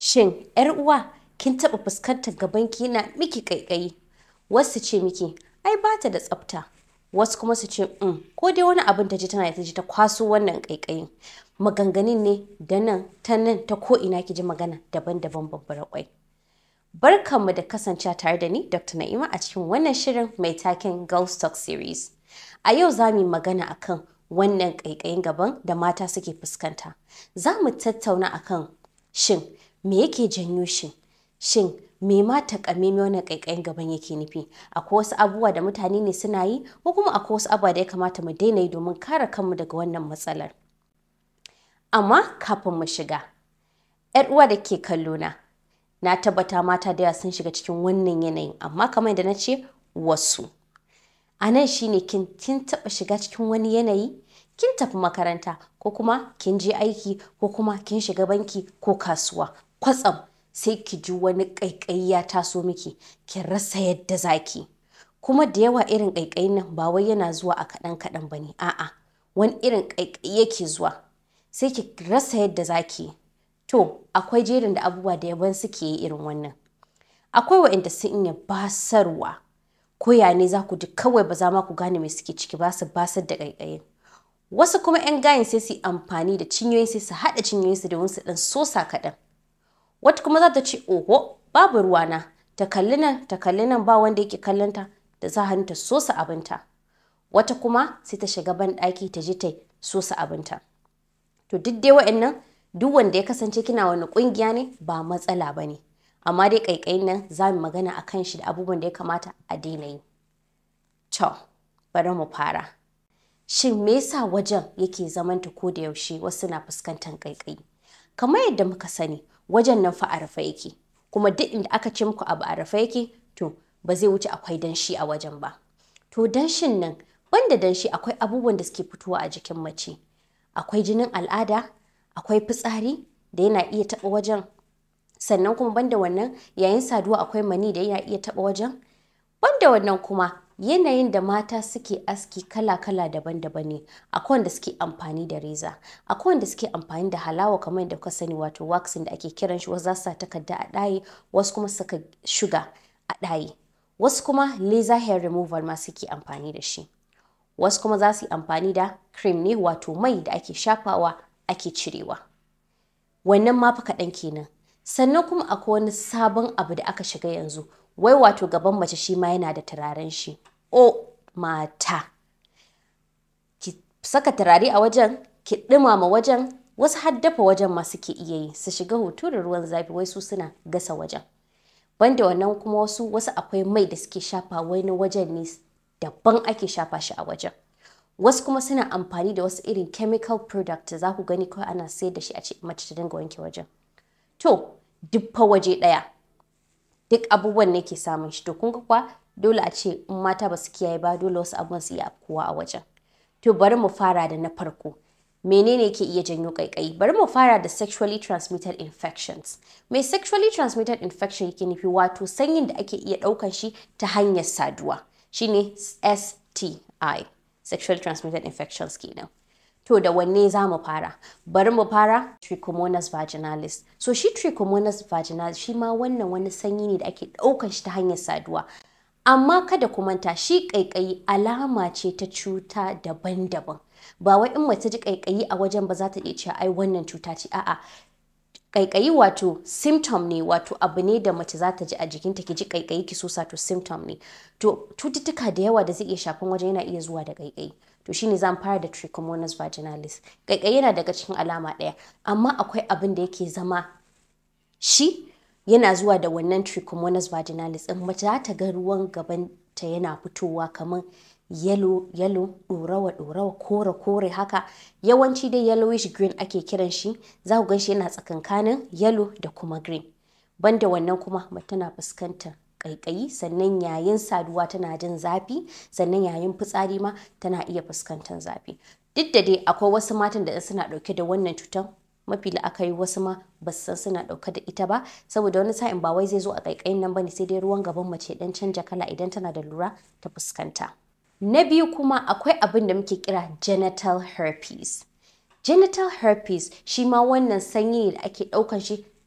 Shin, ‘yar uwa, kin taɓa fuskantar gabanki yana miki ƙaiƙayi? Wasu ce miki, ai ba ta da tsafta. Wasu kuma su ce, um, ko dai wani abin ta ji tana ta ji ta kwaso wannan ƙaiƙayin. Maganganun ne da nan ta nan ta ko ina ki ji magana daban-daban babbar kwai. Barkanmu da kasancewa tare da ni Dr. Na'ima a cikin wannan shirin mai taken Girls Talk Series. A yau za mu yi magana akan wannan ƙaiƙayin gaban da mata suke fuskanta. Za mu tattauna akan shin me yake janyo shi? Shin me ma takamaimai wannan ƙaiƙayin gaban yake nufi? Akwai wasu abubuwa da mutane ne suna yi ko kuma akwai wasu abubuwa da ya kamata mu daina yi domin kare kanmu daga wannan matsalar. Amma kafin mu shiga, ‘yar uwa da ke kallo na, na tabbata mata da yawa sun shiga cikin wannan yanayin amma kamar yadda na ce wasu. A nan shi ne kin taɓa shiga cikin wani yanayi, kin tafi makaranta ko kuma kin je aiki ko kuma kin shiga banki ko kasuwa. Kwatsam sai ki ji wani ƙaiƙayi ya taso miki, ki rasa yadda zaki. Kuma da yawa irin ƙaiƙayin nan ba wai yana zuwa a kaɗan kaɗan ba ne, a'a wani irin ƙaiƙayi yake zuwa. Sai ki rasa yadda zaki. To, akwai jerin da abubuwa da yaban suke yi irin wannan. Akwai waɗanda sun iya basarwa, ko ya ne za ku ji kawai ba za ma ku gane me suke ciki ba su basar da ƙaiƙayin. Wasu kuma 'yan gayin sai su yi amfani da cinyoyin sai su haɗa cinyoyinsu domin su ɗan sosa kaɗan. Wata kuma za ta ce, oho, babu ruwana, ta kalli nan, ta kalli nan ba wanda yake kallonta da za hannu ta sosa abinta. Wata kuma sai ta shiga ban ɗaki ta je ta sosa abinta. To duk dai wa'annan duk wanda ya kasance kina wani ƙungiya ne ba matsala ba ne. Amma dai ƙaiƙayin nan za mu magana a kan shi da abubuwan da ya kamata a daina yi. To, bari mu fara. Shin me yasa wajen yake zamanta ko da yaushe wasu na fuskantar ƙaiƙayi? Kamar yadda muka sani, wajen nan fa a rufe yake. Kuma duk inda aka ce muku abu a rufe yake, to ba zai wuce akwai danshi a wajen ba. To danshin nan, banda danshi akwai abubuwan da suke fitowa a jikin mace. Akwai jinin al'ada, akwai fitsari da yana iya taɓa wajen. Sannan kuma banda wannan yayin saduwa akwai mani da yana iya taɓa wajen. Banda wannan kuma yanayin da mata suke aski kala-kala daban-daban ne. Akwai wanda suke amfani da reza, akwai wanda suke amfani da halawa kamar yadda kuka sani wato waxing da ake kiran shi wasu za su sa takarda a ɗaye, wasu kuma saka shuga a ɗaye. Wasu kuma laser hair removal ma suke amfani da shi. Wasu kuma za su yi amfani da cream ne wato mai da ake shafawa ake cirewa. Wannan ma fa kaɗan kenan. Sannan kuma akwai wani sabon abu da aka shiga yanzu, wai wato gaban mace shi ma yana da turaren shi. O mata! Ki saka turare a wajen, ki ɗumama wajen, wasu har dafa wajen ma suke iya yi, su shiga hutu da ruwan zafi wai su suna gasa wajen. Banda wannan kuma wasu wasu akwai mai da suke shafa wani wajen ne daban ake shafa shi a wajen. Wasu kuma suna amfani da wasu irin chemical product za ku gani kawai ana sayar da shi a ce mace ta dinga wanke wajen. To, duk fa waje ɗaya. Duk abubuwan ne ke samun shi. To, kun ga kuwa dole a ce in mata ba su kiyaye ba dole wasu abubuwan su iya afkuwa a wajen. To, bari mu fara da na farko. Menene ke iya janyo ƙaiƙayi? Bari mu fara da sexually transmitted infections. Mai sexually transmitted infection yake nufi wato sanyin da ake iya ɗaukan shi ta hanyar saduwa. Shine STI. Sexually transmitted infections kenan. To da wanne za mu fara? Bari mu fara Trichomonas vaginalis. So shi Trichomonas vaginalis shi ma wannan wani sanyi ne da ake ɗaukan shi ta hanyar saduwa. Amma kada ku manta shi ƙaiƙayi alama ce ta cuta daban-daban. Ba wai in mace ji ƙaiƙayi a wajen ba za ta iya cewa ai wannan cuta ce a'a. Ƙaiƙayi wato symptom ne wato abu ne da mace za ta ji a jikinta ki ji ƙaiƙayi ki sosa to symptom ne. To cututtuka da yawa da zai iya shafan wajen yana iya zuwa da ƙaiƙayi. to shine zan fara da trichomonas vaginalis ƙaiƙayi yana daga cikin alama ɗaya amma akwai abin da yake zama shi yana zuwa da wannan trichomonas vaginalis ɗin mace za ta ga ruwan gaban ta yana fitowa kamar yellow yellow ɗorawa ɗorawa kore kore haka yawanci dai yellowish green ake kiran shi za ku gan shi yana tsakankanin yellow da kuma green banda wannan kuma mace tana fuskantar ƙaiƙayi sannan yayin saduwa tana jin zafi sannan yayin fitsari ma tana iya fuskantar zafi duk da dai akwai wasu matan da suna ɗauke da wannan cutar mafi la'akari wasu ma ba su san suna ɗauke da ita ba saboda wani sa'in ba wai zai zo a ƙaiƙayin nan bane sai dai ruwan gaban mace dan canja kala idan tana da lura ta fuskanta na biyu kuma akwai abin da muke kira genital herpes genital herpes shi ma wannan sanyi ne da ake ɗaukan shi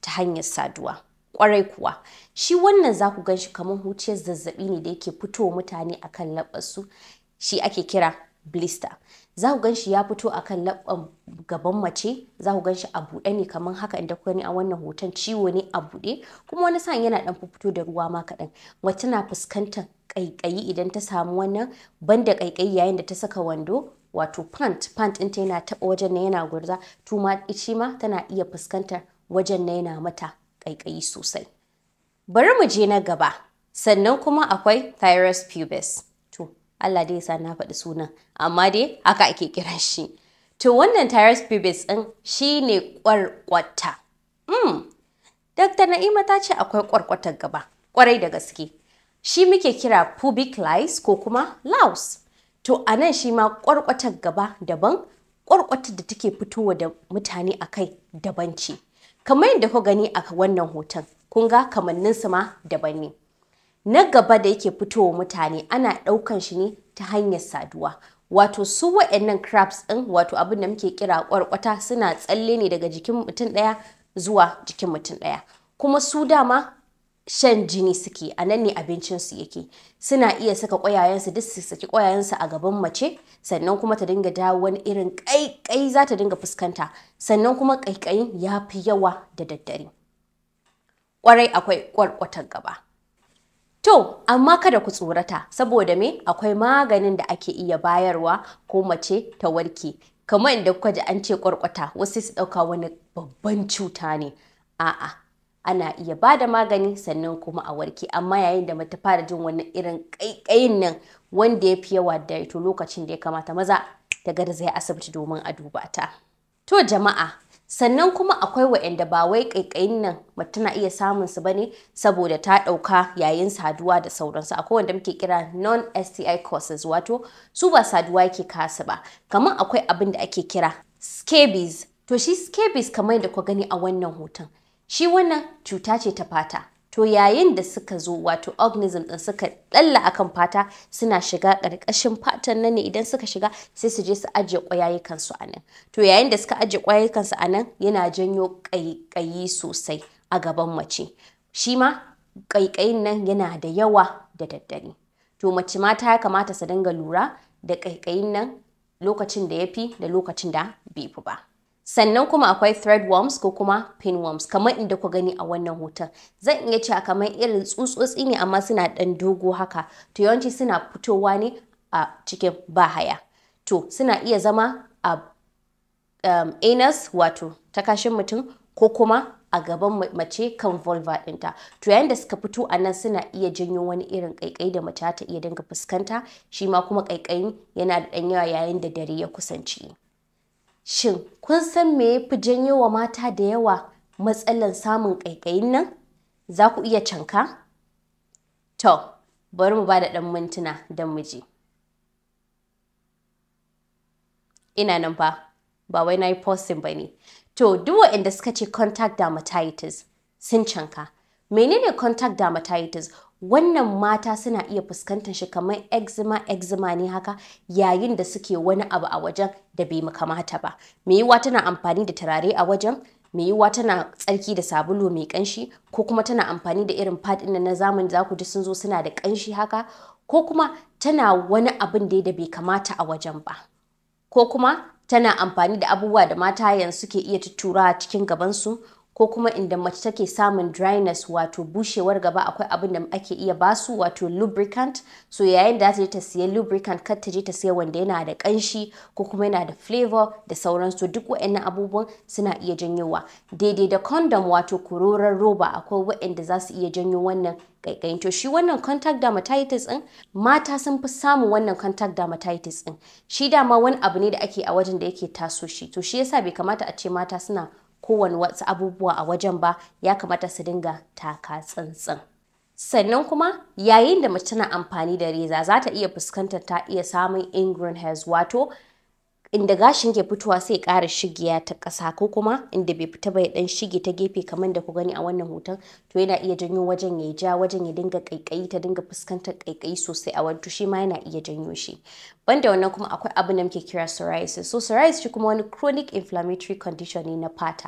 ta hanyar saduwa kwarai kuwa shi wannan za ku gan shi kamar huciyar zazzabi ne da yake fitowa mutane akan laɓarsu shi ake kira blister za ku gan shi ya fito akan labban gaban mace za ku gan shi a buɗe ne kamar haka inda ku gani a wannan hoton ciwo ne a buɗe kuma wani sa'in yana ɗan fito da ruwa ma kaɗan mace na fuskantar ƙaiƙayi idan ta samu wannan banda ƙaiƙayi yayin da ta saka wando wato pant pant ɗinta yana taɓa wajen na yana gurza tuma ici ma tana iya fuskantar wajen na yana mata ƙaiƙayi sosai bari mu je na gaba sannan kuma akwai thyroid pubis to Allah dai sa na faɗi sunan amma dai haka ake kiran shi to wannan thyroid pubis ɗin shine ƙwarƙwata mm. Dr. Na'ima ta ce akwai ƙwarƙwatar gaba ƙwarai da gaske shi muke kira pubic lice ko kuma louse to a nan shi ma ƙwarƙwatar gaba daban ƙwarƙwatar da take fitowa da mutane a kai daban ce kamar yadda ku gani a wannan hoton kun ga kamanninsu ma daban ne na gaba da yake fitowa mutane ana ɗaukan shi ne ta hanyar saduwa wato su wa'annan crabs ɗin wato abin da muke kira ƙwarƙwata suna tsalle ne daga jikin mutum ɗaya zuwa jikin mutum ɗaya kuma su dama shan jini suke a nan ne abincinsu yake suna iya saka ƙwayayensu duk su saki ƙwayayensu a gaban mace sannan kuma ta dinga dawo wani irin ƙaiƙai za ta dinga fuskanta sannan kuma ƙaiƙayin ya fi yawa da daddare ƙwarai akwai ƙwarƙwatar gaba to amma kada ku tsorata saboda me akwai maganin da ake iya bayarwa ko mace ta warke kamar inda kuka ji an ce ƙwarƙwata wasu su ɗauka wani babban cuta ne a'a ana iya ba da magani sannan kuma a warke amma yayin da mata fara jin wani irin ƙaiƙayin nan wanda ya fi yawa da to lokacin da ya kamata maza ta garzaya asibiti domin a duba ta to jama'a sannan kuma akwai waɗanda ba wai ƙaiƙayin nan mace na iya samun su bane saboda ta ɗauka yayin saduwa da sauransu akwai wanda muke kira non STI causes wato su ba saduwa yake kasu ba kamar akwai abin da ake kira scabies to shi scabies kamar da ku gani a wannan hoton shi wannan cuta ce ta fata to yayin da suka zo wato organism din suka dalla akan fata suna shiga ƙarƙashin fatan nan ne idan suka shiga sai su je su ajiye ƙwayayyukan su a nan to yayin da suka ajiye ƙwayayyukan su a nan yana janyo ƙaiƙayi sosai a gaban mace shi ma ƙaiƙayin nan yana da yawa da daddare to mace mata ya kamata su dinga lura da ƙaiƙayin nan lokacin da ya fi da lokacin da bai fi ba. sannan kuma akwai threadworms ko kuma pinworms kamar inda ku gani a wannan hoton zan iya cewa kamar irin tsutsotsi ne amma suna ɗan dogo haka to yawanci suna fitowa ne a cikin bahaya to suna iya zama a um, anus wato ta kashin mutum ko kuma a gaban mace kan vulva ɗinta to yayin da suka fito a nan suna iya janyo wani irin ƙaiƙayi da mace ta iya dinga fuskanta shi ma kuma ƙaiƙayin yana da ɗan yawa yayin da dare ya kusance Shin kun san me ya fi janyo wa mata da yawa matsalan samun ƙaiƙayin nan? Za ku iya canka? To, bari mu ba da ɗan mintuna don mu je. Ina nan fa, ba wai na yi posting ba ne. To, duk waɗanda suka ce contact dermatitis sun canka. Menene contact dermatitis? wannan mata suna iya fuskantar shi kamar eczema eczema ne haka yayin da suke wani abu a wajen da bai kamata ba me yiwa tana amfani da turare a wajen me yiwa tana tsarki da sabulu mai kanshi ko kuma tana amfani da irin pad ɗin na zamani za ku ji sun zo suna da kanshi haka ko kuma tana wani abin da bai kamata a wajen ba ko kuma tana amfani da abubuwa da mata yanzu suke iya tuttura cikin gabansu ko kuma inda mace take samun dryness wato bushewar gaba akwai abin da ake iya basu wato lubricant so yayin da ta je ta siya lubricant kar ta je ta siya wanda yana da kanshi ko kuma yana da flavor da sauransu duk waɗannan abubuwan suna iya janyowa daidai da condom wato kuroron roba akwai waɗanda za su iya janyo wannan kaikayin to shi wannan contact dermatitis din mata sun fi samun wannan contact dermatitis din shi dama wani abu ne da ake a wajen da yake taso shi to shi yasa bai kamata a ce mata suna kowane wasu abubuwa a wajen ba ya kamata su dinga taka tsantsan. Sannan kuma yayin da mace tana amfani da reza za ta iya fuskantar ta iya samun ingrown hairs wato inda gashin ke fitowa sai ƙara shigiya ta ƙasa ko kuma inda bai fita bai dan shige ta gefe kamar da ku gani a wannan hoton to yana iya janyo wajen ya ja wajen ya dinga ƙaiƙayi ta dinga fuskantar ƙaiƙayi sosai a wani shi ma yana iya janyo shi banda wannan kuma akwai abin da muke kira psoriasis so psoriasis shi kuma wani chronic inflammatory condition ne na fata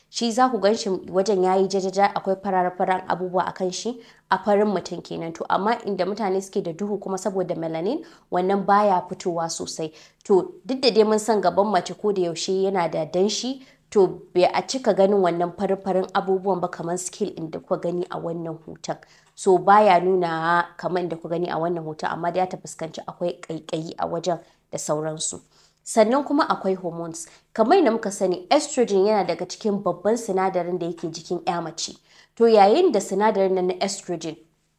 shi za ku gan shi wajen yayi jajaja akwai fararen abubuwa a kan shi a farin mutum kenan to amma inda mutane suke da duhu kuma saboda melanin wannan baya fitowa sosai to duk da dai mun san gaban mace ko da yaushe yana da danshi to bai a cika ganin wannan farin abubuwan ba kamar skill in da kuka gani a wannan hoton so baya nuna kamar da kuka gani a wannan hoton amma da ya ta fuskanci akwai kaikayi a wajen da sauransu sannan kuma akwai hormones kamar da muka sani estrogen yana daga cikin babban sinadarin da yake jikin ya mace to yayin da sinadarin na estrogen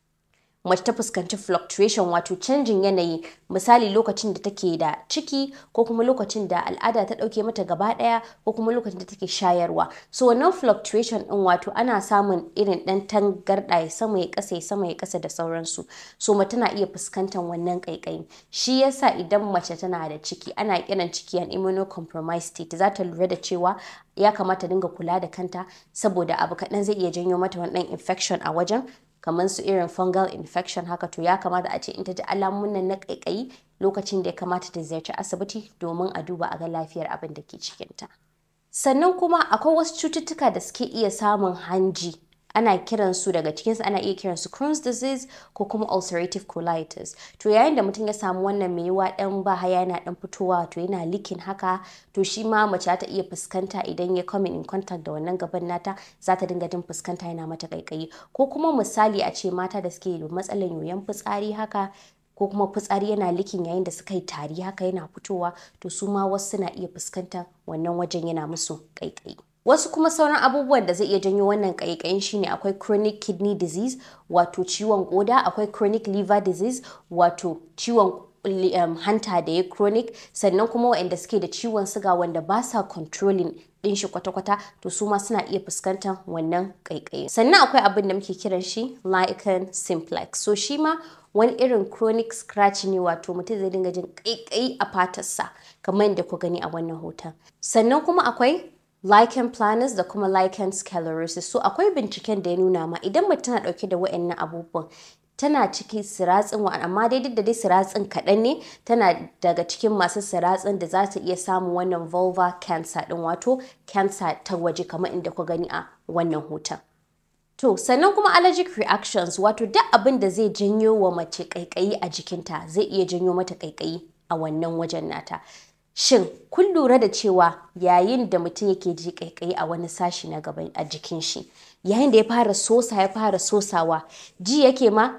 mace ta fuskanci fluctuation wato canjin yanayi misali lokacin da take da ciki ko kuma lokacin da al'ada ta dauke mata gaba daya ko kuma lokacin da take shayarwa so wannan fluctuation din wato ana samun irin dan tangarda ya sama ya kasa ya sama ya kasa da sauransu so mace tana iya fuskantar wannan kaikayi shi yasa idan mace tana da ciki ana kiran ciki an immunocompromised state za ta lura da cewa ya kamata dinga kula da kanta saboda abu kaɗan zai iya janyo mata wani infection a wajen kamar su irin fungal infection haka to ya kamata a ce in ta ji alamun na kaikayi lokacin da ya kamata ta ziyarci asibiti domin a duba a ga lafiyar abin da ke cikinta. Sannan kuma akwai wasu cututtuka da suke iya samun hanji ana kiran su daga cikinsu ana iya kiran su Crohn's disease ko kuma ulcerative colitis to yayin da mutum ya samu wannan mai yiwa dan ba haya yana dan fitowa to yana likin haka to shi ma mace ta iya fuskanta idan ya come in contact da wannan gaban nata za ta dinga jin fuskanta yana mata kaikayi ko kuma misali a ce mata da suke da matsalan yoyon fitsari haka ko kuma fitsari yana likin yayin da suka yi tari haka yana fitowa to su ma wasu suna iya fuskantar wannan wajen yana musu kaikayi Wasu kuma sauran abubuwan da zai iya janyo wannan ƙaiƙayin shine akwai chronic kidney disease wato ciwon koda, akwai chronic liver disease wato ciwon um, hanta da ya chronic sannan kuma waɗanda suke da ciwon suga wanda ba sa controlling ɗin shi kwata-kwata to su ma suna iya fuskantar wannan ƙaiƙayi. Sannan akwai abin da muke kiran shi lichen simplex. So shi ma wani irin chronic scratch ne wato mutum zai dinga jin ƙaiƙayi a fatarsa kamar yadda ku gani a wannan hoton. Sannan kuma akwai lichen planus da kuma lichen sclerosis so akwai binciken da ya nuna ma idan mutum tana dauke da wa'annan abubuwan tana cikin siratsin wa amma dai duk da dai siratsin kaɗan ne tana daga cikin masu siratsin da za ta iya samun wannan vulva cancer din wato cancer ta waje kamar inda ku gani a wannan hoton To, sannan kuma allergic reactions wato duk abin da zai janyo wa mace kaikayi a jikinta zai iya janyo mata kaikayi a wannan wajen nata. Shin kun lura da cewa yayin da mutum yake ji kaikayi a wani sashi na gaban a jikin shi, yayin da ya fara sosa ya fara sosawa, ji yake ma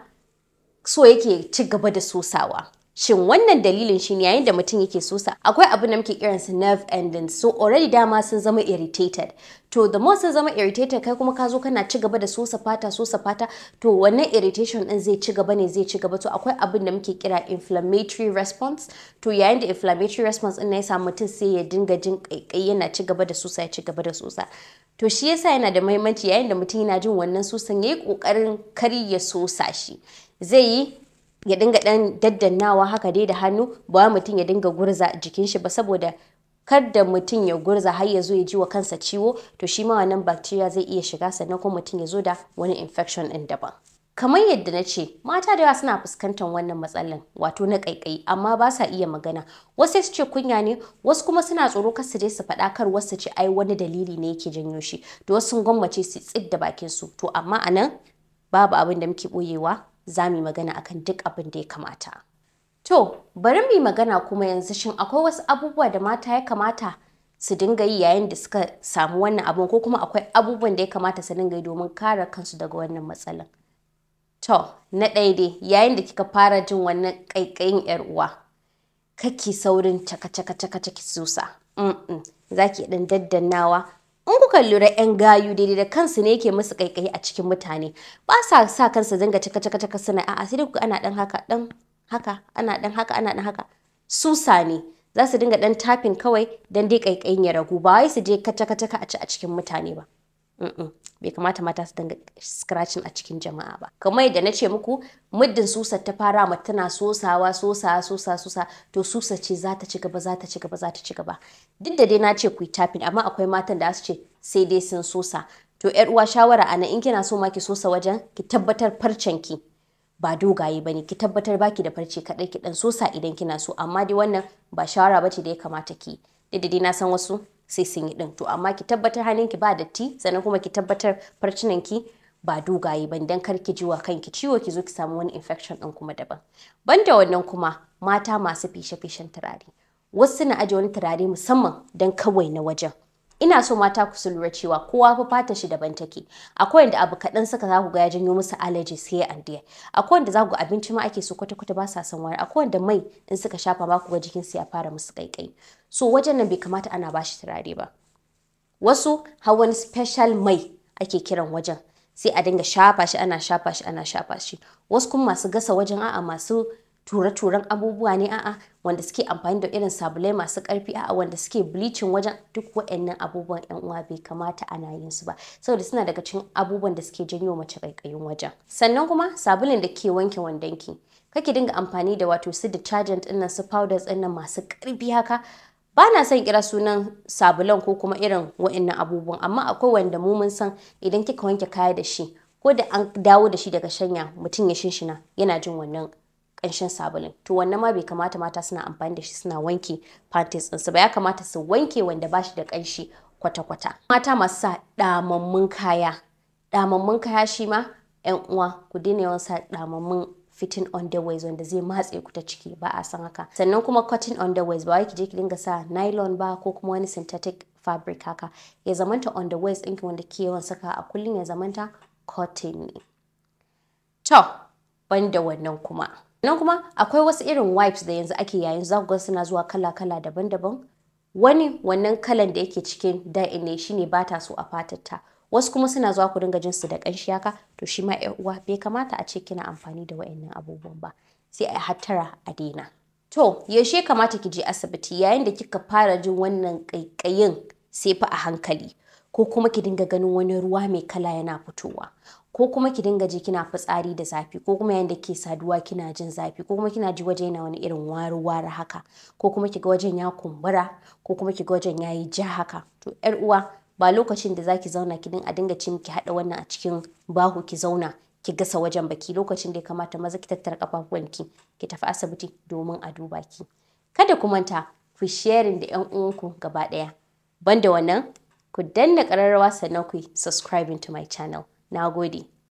so yake ci gaba da sosawa. Shin wannan dalilin shi ne yayin da mutum yake sosa akwai abin da muke kiransa nerve endings so already dama sun zama irritated to the more sun zama irritated kai kuma ka zo kana ci gaba da sosa fata sosa fata to wannan irritation din zai ci gaba ne zai ci gaba to akwai abin da muke kira inflammatory response to yayin da inflammatory response din ya samu mutum sai ya dinga jin kaikai yana ci gaba da sosa ya ci gaba da sosa to shi yasa yana da muhimmanci yayin da mutum yana jin wannan sosan yayi kokarin kar ya sosa shi zai yi ya dinga dan daddannawa haka dai da hannu ba mutum ya dinga gurza jikin shi ba saboda kar da mutum ya gurza har ya zo ya ji wa kansa ciwo to shi ma wannan bacteria zai iya shiga sannan kuma mutum ya zo da wani infection din daban kamar yadda na ce mata da yawa suna fuskantar wannan matsalan wato na ƙaiƙayi amma ba sa iya magana wasu su ce kunya ne wasu kuma suna tsoro kar su je su faɗa kar wasu ce ai wani dalili ne yake janyo shi to wasu sun gwammace su tsid da bakin su to amma anan babu abin da muke boyewa za mu yi magana akan duk abin da ya kamata. To, bari mu yi magana kuma yanzu shin akwai wasu abubuwa da mata ya kamata su dinga yi yayin da suka samu wannan abin ko kuma akwai abubuwan da ya kamata su dinga yi domin kare kansu daga wannan matsalan. To, na ɗaya dai yayin da kika fara jin wannan ƙaiƙayin 'yar uwa, kake saurin caka caka caka caki susa. Za ki ɗan daddannawa in kuka lura 'yan gayu daidai da kansu ne yake musu kaikayi a cikin mutane ba sa sa kansu dinga cika cika cika suna a'a sai kuka ana dan haka dan haka ana dan haka ana dan haka susa ne za su dinga dan tafin kawai dan dai kaikayin ya ragu ba wai su je kaca kaca a ci a cikin mutane ba bai kamata mata su dinga scratching a cikin jama'a ba kamar yadda na ce muku muddin susar ta fara mata tana sosawa sosa sosa sosa to susa ce za ta ci gaba za ta ci gaba za ta ci gaba duk da dai na ce ku yi tapping amma akwai matan da su ce sai dai sun sosa to yar uwa shawara ana in kina so ma ki sosa wajen ki tabbatar farcen ki ba dogaye bane ki tabbatar baki da farce kadai ki dan sosa idan kina so amma dai wannan ba shawara bace da ya kamata ki duk da dai na san wasu sai sun yi din to amma ki tabbatar hannunki ba datti sannan kuma ki tabbatar farcinanki ba dogaye ba dan kar ki jiwa kanki ciwo ki zo ki samu wani infection din kuma daban banda wannan kuma mata masu fishe-fishen turare wasu na aje wani turare musamman dan kawai na wajen ina so mata ku su lura cewa kowa fa fata shi daban take akwai wanda abu kaɗan suka za ku ga ya janyo musu allergies here and there akwai wanda za ku ga abinci ma ake so kwata kwata ba sa son wani akwai wanda mai in suka shafa ba ku ga jikin su ya fara musu kaikai so wajen nan bai kamata ana bashi turare ba wasu har wani special mai ake kiran wajen sai a dinga shafa shi ana shafa shi ana shafa shi wasu kuma masu gasa wajen a'a masu ture-turen abubuwa ne a'a wanda suke amfani da irin sabulai masu karfi a'a wanda suke bleaching wajen duk waɗannan abubuwan yan uwa bai kamata ana yin su ba saboda suna daga cikin abubuwan da suke janyo mace kaikayin wajen sannan kuma sabulin da ke wanke wandonki kake dinga amfani da wato su detergent ɗin nan su powders ɗin nan masu karfi haka ba na son kira sunan sabulan ko kuma irin wa'annan abubuwan amma akwai wanda mu mun san idan kika wanke kaya da shi ko da an dawo da shi daga shanya mutum ya shinshina yana jin wannan ƙanshin sabulin to wannan ma bai kamata mata suna amfani da shi suna wanke panties ɗinsu ba ya kamata su wanke wanda ba shi da ƙanshi kwata-kwata mata masu sa ɗamammun kaya ɗamammun kaya shi ma 'yan uwa ku daina yawan sa ɗamammun fitting underwears wanda zai matse ku ta ciki ba a san haka sannan kuma cotton underwears ba wai ki je ki dinga sa nylon ba ko kuma wani synthetic fabric haka ya zamanta underwears ɗinki wanda ke yawan saka a kullum ya zamanta cotton ne to banda wannan kuma nan kuma akwai wasu irin wipes da yanzu ake yayin za ku ga suna zuwa kala-kala daban-daban wani wannan kalan da yake cikin dye ne shine ba ta so a fatarta wasu kuma suna zuwa ku dinga jin su da ƙanshi haka to shi ma ƴan uwa bai kamata a ce kina amfani da wayannan abubuwan ba sai a hattara a daina to yaushe kamata ki je asibiti yayin da kika fara jin wannan ƙaiƙayin sai fa a hankali ko kuma ki dinga ganin wani ruwa mai kala yana fitowa ko kuma ki dinga ji kina fitsari da zafi ko kuma yayin da ke saduwa kina jin zafi ko kuma kina ji waje yana wani irin wari-wari haka ko kuma kiga wajen ya kumbura ko kuma kiga wajen yayi ja haka to ƴar uwa ba lokacin da zaki zauna ki din a dinga ci miki haɗa wannan a cikin bahu ki zauna ki gasa wajen baki lokacin da ya kamata maza ki tattara kafafuwanki ki tafi asibiti domin a duba ki kada ku manta ku sharing da ƴan uwanku gaba ɗaya banda wannan ku danna ƙararrawa sannan ku subscribing to my channel na gode